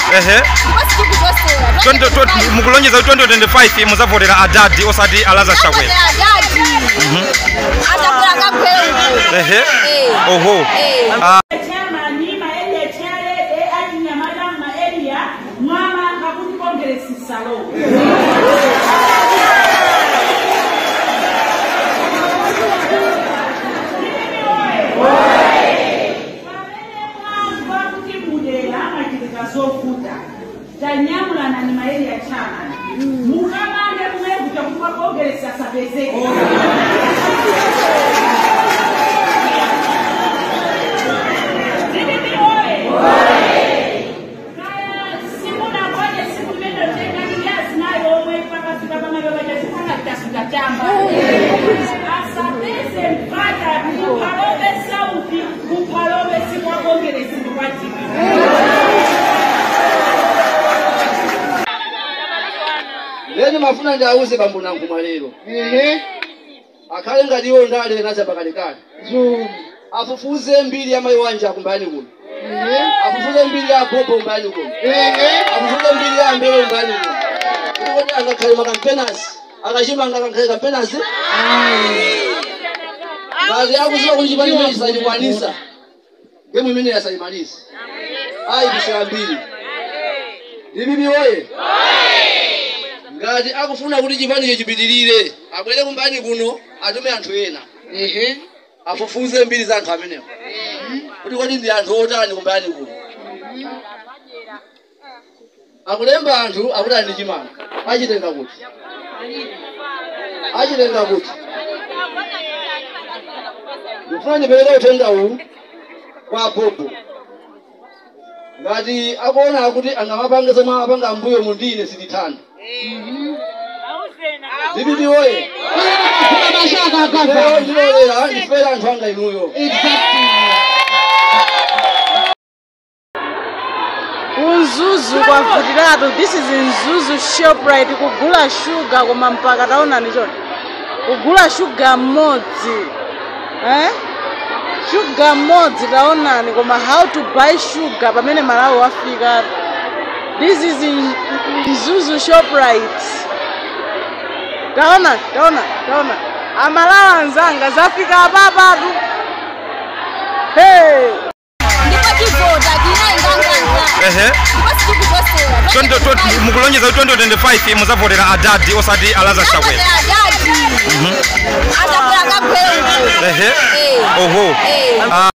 ehe ndipo sitikuzosera 20 20 mukulonjeza kuti 2025 muzavotera adadi osati alaza chakwera adadi atabwera kagweuko ehe Eh. oho Eh. Ah, chairman maeliya chairede atinyamata maeliya mwana ngakuti kongeresisalo pamene mwamva kuti mudera amachitika zovuta tanyamulana ni maeliya chairman mukamange kumene kuja kuti makongeresi asapezeke Zibibi oye! Kaya simuna ngoja siku mendo tena kiasi nayo omwe pakafika pamene pachasipanga chasutatamba asapeze mpata kuphalobe sauti kuphalobe sikwakongeresi ndikwatika leni mafuna ndiawuze bambo nankuma lero akhale ngati iwo ndale nacha pakalekale afufuze mbiri ya mayi wanja kumbani kuno afufuze mbiri ya bobo umbani kuno afufuze mbiri ya mbele umbani kuno kuti kuti angakhale makampenasi akachimanga akakhale kampenasi ngati akuziwa kuti chipani chimene chisachikwanisa ngemu imene yasayimaliza ayi bisera mbiri libibi oye ngati akufuna kuti chipanicho chipitirire abwere kumbani kuno atume anthu ena afufuze mbiri za anthu amenewo kuti kodi ndi anthu otani kumbani kuno akulemba anthu akuti ali ndi chimanga achitenga kuti achitenga kuti ndifuna ndipereke uthenga uwu kwa bobo ngati akuona kuti angamapanga zomwe amapanga mbuyo mundine sitithanda Bibi oye. Leo ndilolera ndifera anthu anga inuyo. kunzuzu kwavutiratu this is nzuzu shoprite kugula shuga koma mpaka taonani choni kugula shuga mmodzi eh? shuga mmodzi taonani koma how to buy sugar pamene malawi wafika this is in- nzuzu shoprite taona taona taona amalawi anzanga zafika apapatu hey. ndipo tivota tinainganganga ehe ndipo sitikuzosera 20 20 mukulonjeza kuti 2025 muzavotera adadi osati alaza chakwera adadi atabwera kagweuko ehe Eh. oho Eh. Ah,